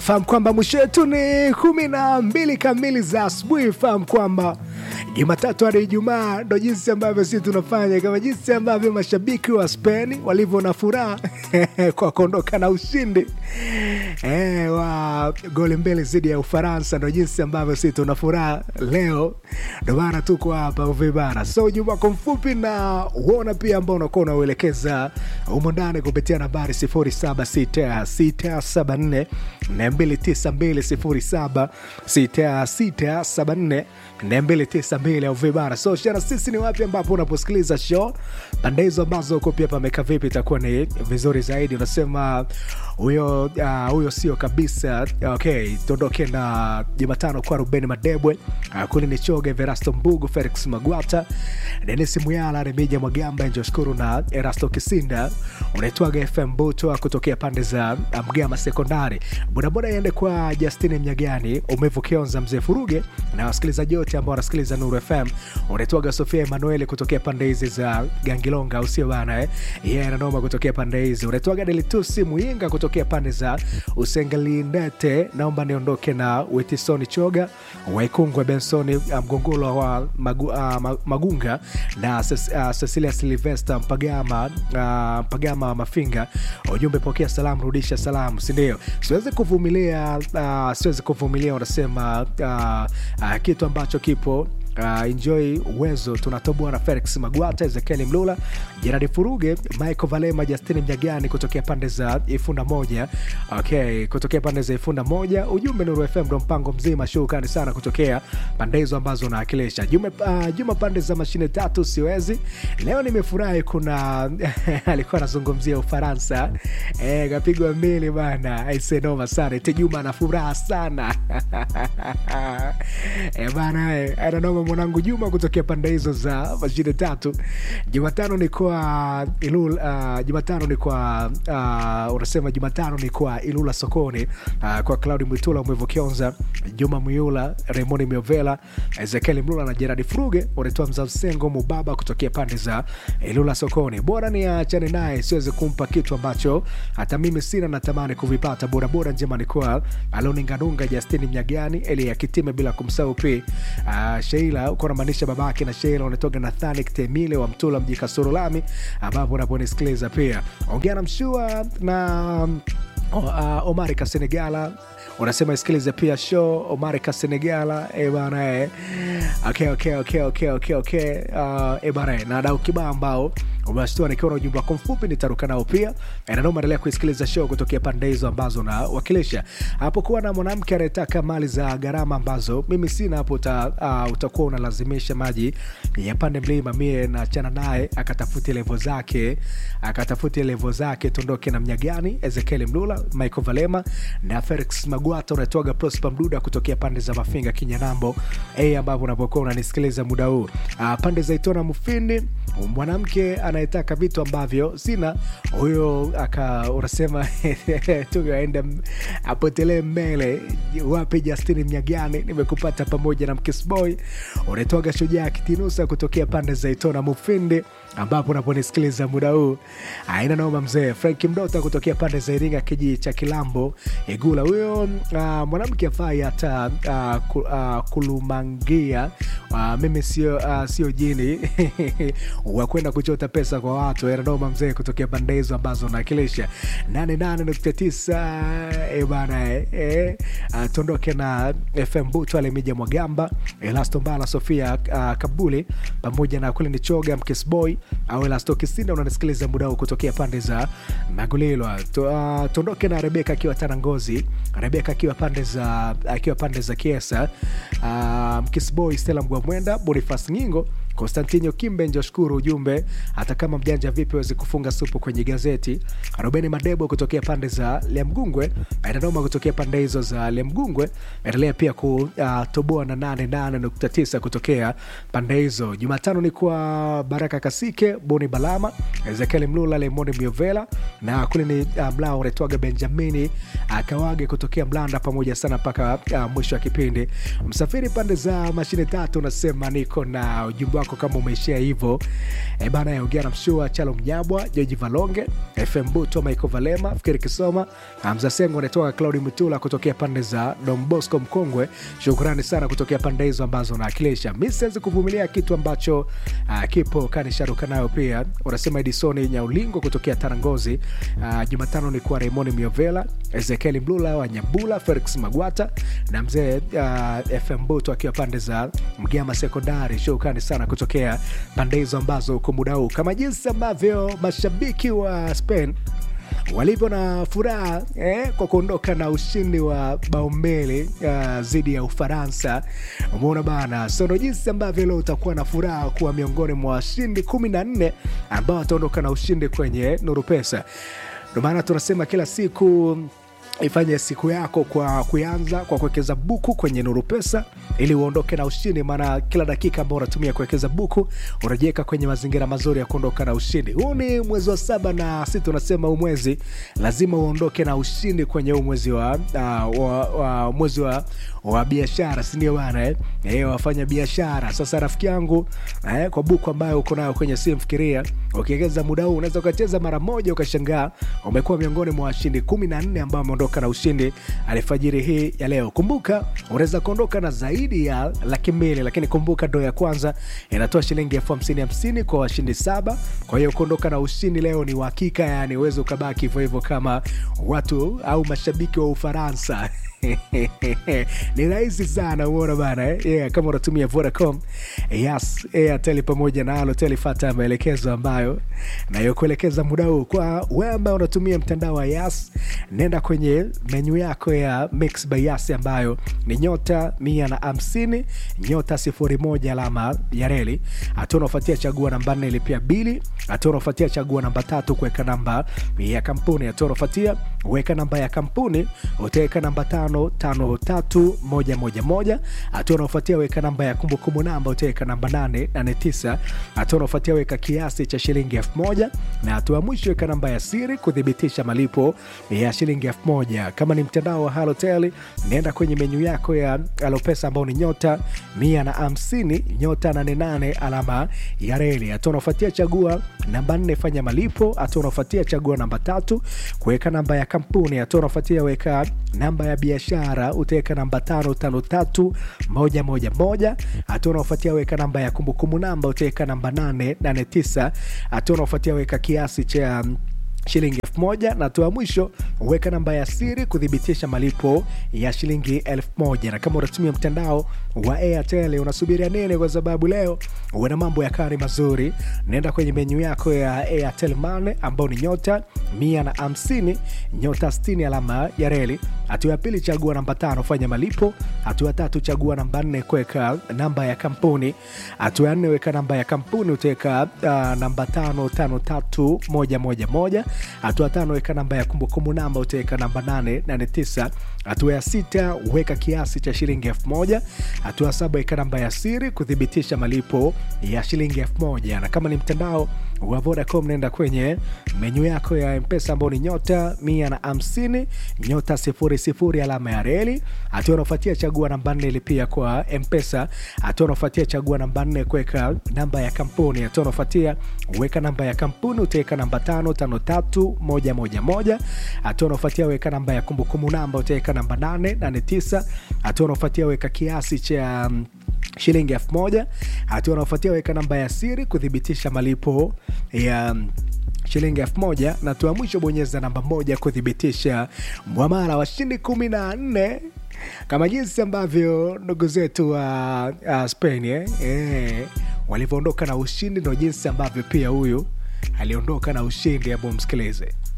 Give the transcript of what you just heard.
fahamu kwamba mwisho wetu ni kumi na mbili kamili za asubuhi. Fahamu kwamba Jumatatu hadi Ijumaa ndo jinsi ambavyo sisi tunafanya, kama jinsi ambavyo mashabiki wa Spain walivyo na furaha kwa kuondoka na ushindi e, wa goli mbili dhidi ya Ufaransa, ndo jinsi ambavyo sisi tuna furaha leo, ndo maana tuko hapa uvibara. So ujumbe wako mfupi na uona pia ambao unakuwa unauelekeza humo ndani kupitia nambari 076674 292 076674 292 au vibara. So shana sisi ni wapi ambapo unaposikiliza show pande hizo ambazo uko pia pameka vipi, itakuwa ni vizuri zaidi. Unasema huyo uh, huyo sio kabisa. Okay, tuondoke na Jumatano kwa Ruben Madebwe, uh, kuli ni Choge, Verasto Mbugu, Felix Magwata, Denis Muyala, Remija Mwagamba, Njoshukuru na Erasto Kisinda. Unaitwaga FM Buto kutokea pande za Mgama Sekondari. Bodaboda iende kwa Justini Mnyagani, Umevu Kionza, Mzee Furuge na wasikilizaji wote ambao wanasikiliza Nuru FM. Unaitwaga Sofia Emanueli kutokea pande hizi za Gangilonga, usio bana eh? Yeye yeah, ananoma kutokea pande hizi. Unaitwaga Delitusi Muyinga kutokea pande za Usengelindete. Naomba niondoke na Witisoni Choga, Waikungwe Bensoni, Mgongolo wa Magu, uh, Magunga na uh, Cecilia Silvester Mpagama, uh, Mpagama Mafinga. Ujumbe pokea salamu, rudisha salamu, sindio? Siwezi kuvumilia uh, siwezi kuvumilia unasema uh, uh, kitu ambacho kipo Uh, enjoy uwezo tunatoboa na Felix Magwata, Ezekiel Mlula, Jeradi Furuge, Michael Valema, Justini Mjagani kutokea pande za Ifunda moja. Okay, kutokea pande za Ifunda moja. Ujumbe Nuru FM ndo mpango mzima. Shukrani sana kutokea pande hizo ambazo unaakilisha. Juma, uh, Juma pande za mashine tatu siwezi. Leo nimefurahi kuna alikuwa anazungumzia Ufaransa. Eh, kapigwa mbili bana. Aise noma sana. Ite Juma ana furaha sana. eh bana, eh, ananoma mwanangu Juma kutokea pande hizo za mashine tatu. Jumatano ni kwa Ilul, uh, Jumatano ni kwa uh, unasema Jumatano ni kwa Ilula sokoni uh, kwa Claudi Mwitula Mwevo Kionza, Juma Muyula, Raymond Miovela, Ezekiel Mlula na Gerard Fruge wanatoa mzamsengo mubaba kutokea pande za Ilula sokoni. Bora ni achane naye, siwezi kumpa kitu ambacho hata mimi sina natamani kuvipata. Bora bora njema ni kwa Aloninganunga, Justini Mnyagani, Elia Kitime bila kumsahau pia uh, Sheila uko unamaanisha babake na Sheila unatoka Nathanik Temile wa Mtula mji Kasoro Lami, ambapo unaponisikiliza pia ongea na mshua na uh, Omari Kasenegala unasema isikilize pia show Omari Kasenegala e bana e. Okay, okay, okay, okay, okay, okay. Uh, e bana na dau kibao ambao umeshtua nikiwa na ujumbe wako mfupi nitaruka nao pia nanoma endelea kuisikiliza show kutokea pande hizo ambazo nawakilisha hapo kuwa na mwanamke anayetaka mali za gharama ambazo mimi sina hapo uta, uh, utakuwa unalazimisha maji yapande mlima mie nachana naye akatafuti levo zake akatafuti levo zake tondoke na mnyagani ezekiel mlula michael valema na felix magwata unatoaga prosper mduda kutokea pande za mafinga kinyanambo a ambapo unapokuwa unanisikiliza muda huu uh, pande za itona mufindi mwanamke anayetaka vitu ambavyo sina huyo aka unasema tuaenda apotelee mbele wape justini mnyagani nimekupata pamoja na mkisboy unatoaga shujaa kitinusa kutokea pande za itona mufindi ambapo unaponisikiliza muda huu aina noma mzee frank mdota kutokea pande za iringa kijiji cha kilambo igula huyo uh, mwanamke afai hata uh, ku, uh, kulumangia uh, mimi sio uh, sio jini wa kwenda kuchota pesa kwa watu ananoma mzee kutokea pande hizo ambazo naakilisha 88.9 e bana e, uh, tuondoke na fm butu alemija mwagamba elasto mbala sofia uh, kabuli pamoja na kule ni choga mkisboy au elasto kisinda unanisikiliza muda huu kutokea pande za magulilwa uh, tuondoke na rebeka akiwa tana ngozi rebeka akiwa pande za akiwa pande za kiesa uh, mkisboy stela mgwamwenda bonifas nyingo konstantino kimbe njoshukuru ujumbe hata kama mjanja vipi wezi kufunga supu kwenye gazeti rubeni madebo kutokea pande za liamgungwe ainanoma kutokea pande hizo za liamgungwe endelea pia kutoboa uh, na 88.9 kutokea pande hizo jumatano ni kwa baraka kasike boni balama ezekiel mlula lemoni miovela na kule ni uh, mlao unaitwaga benjamini akawage uh, kutokea mlanda pamoja sana mpaka uh, mwisho wa kipindi msafiri pande za mashine tatu unasema niko na ujumbe wako yako kama umeishia hivyo e bana yaongea na mshua chalo mnyabwa joji valonge fm buto michael valema fikiri kisoma hamza sengo anatoka claudi mutula kutokea pande za dombosco mkongwe shukrani sana kutokea pande hizo ambazo naakilisha mi siwezi kuvumilia kitu ambacho uh, kipo kanisharuka nayo pia unasema edisoni nyaulingo kutokea tarangozi uh, jumatano ni kuwa raimoni miovela ezekieli mlula wa nyambula felix magwata na mzee uh, fm buto akiwa pande za mgama sekondari shukrani sana kutokea pande hizo ambazo uko muda huu kama jinsi ambavyo mashabiki wa spain walivyo na furaha eh, kwa kuondoka na ushindi wa bao mbili uh, dhidi ya ufaransa umeona bana sono jinsi ambavyo leo utakuwa na furaha kuwa miongoni mwa washindi kumi na nne ambao wataondoka na ushindi kwenye nuru pesa ndio maana tunasema kila siku ifanye siku yako kwa kuanza kwa kuwekeza buku kwenye nuru pesa ili uondoke na ushindi maana kila dakika ambao unatumia kuwekeza buku unajiweka kwenye mazingira mazuri ya kuondoka na ushindi huu ni mwezi wa saba na si tunasema huu mwezi lazima uondoke na ushindi kwenye huu mwezi wa, uh, wa, wa mwezi wa, wa biashara sindio bana eh? Eh, wafanya biashara sasa rafiki yangu eh, kwa buku ambayo uko nayo kwenye simu fikiria ukiwekeza muda huu unaweza ukacheza mara moja ukashangaa umekuwa miongoni mwa washindi kumi na nne ambao wameondoka na ushindi alfajiri hii ya leo kumbuka unaweza kuondoka na zaidi ya laki mbili lakini kumbuka ndo ya kwanza inatoa shilingi elfu hamsini hamsini kwa washindi saba kwa hiyo kuondoka na ushindi leo ni uhakika yani uweze ukabaki hivyo hivyo kama watu au mashabiki wa ufaransa ni rahisi sana uona bana eh? yeah, kama unatumia vodacom yes airtel pamoja na alotel fata maelekezo ambayo nayokuelekeza muda huu kwa wewe ambaye unatumia mtandao wa yas nenda kwenye menyu yako ya mix by yas ambayo ni nyota mia na hamsini nyota sifuri moja alama ya reli hatua unaofuatia chagua namba nne ilipia bili hatua unaofuatia chagua namba tatu kuweka namba ya kampuni hatua unaofuatia weka namba ya kampuni utaweka namba tano tano tatu moja moja moja hatua unaofuatia weka namba ya kumbukumbu namba utaweka namba nane nane tisa hatua unaofuatia weka kiasi cha shilingi elfu moja na hatua ya mwisho weka namba ya siri kuthibitisha malipo ya shilingi elfu moja kama ni mtandao wa halotel nenda kwenye menyu yako ya alopesa ambao ni nyota mia na hamsini nyota nane nane alama ya reli hatua unaofuatia chagua namba nne fanya malipo hatua unaofuatia chagua namba tatu kuweka namba ya kampuni hatua unaofuatia weka namba ya biashara utaweka namba tano tano tatu moja moja moja hatua unaofuatia weka namba ya kumbukumbu namba utaweka namba nane nane tisa hatua unaofuatia weka kiasi cha shilingi elfu moja na hatua ya mwisho weka namba ya siri kuthibitisha malipo ya shilingi elfu moja na kama unatumia mtandao wa airtel unasubiria nini kwa sababu leo una mambo ya kari mazuri naenda kwenye menyu yako ya airtel mane ambao ni nyota mia na hamsini nyota 60 alama ya reli hatua ya pili chagua namba tano fanya malipo hatua ya tatu chagua namba nne kuweka namba ya kampuni hatua ya nne weka namba ya kampuni utaweka uh, namba tano tano tatu moja moja moja hatua tano weka namba ya kumbukumbu namba utaweka namba nane nane tisa hatua ya sita weka kiasi cha shilingi elfu moja hatua ya saba weka namba ya siri kuthibitisha malipo ya shilingi elfu moja na kama ni mtandao wa vodacom naenda kwenye menyu yako ya mpesa ambao ni nyota mia na hamsini nyota sifuri sifuri alama ya reli hatua unaofuatia chagua namba nne ilipia kwa mpesa hatua unaofuatia chagua namba nne kuweka namba ya kampuni hatua unaofuatia weka namba ya kampuni utaweka namba tano tano tatu moja moja moja hatua unaofuatia weka namba ya kumbukumbu namba utaweka namba nane nane tisa hatua unaofuatia weka kiasi cha um, shilingi elfu moja hatua unaofuatia weka namba ya siri kuthibitisha malipo ya um, shilingi elfu moja na hatua ya mwisho bonyeza namba moja kuthibitisha mwamala washindi kumi na nne kama jinsi ambavyo ndugu zetu wa uh, spain eh? Eh, walivyoondoka na ushindi ndo jinsi ambavyo pia huyu aliondoka na ushindi ambao msikilize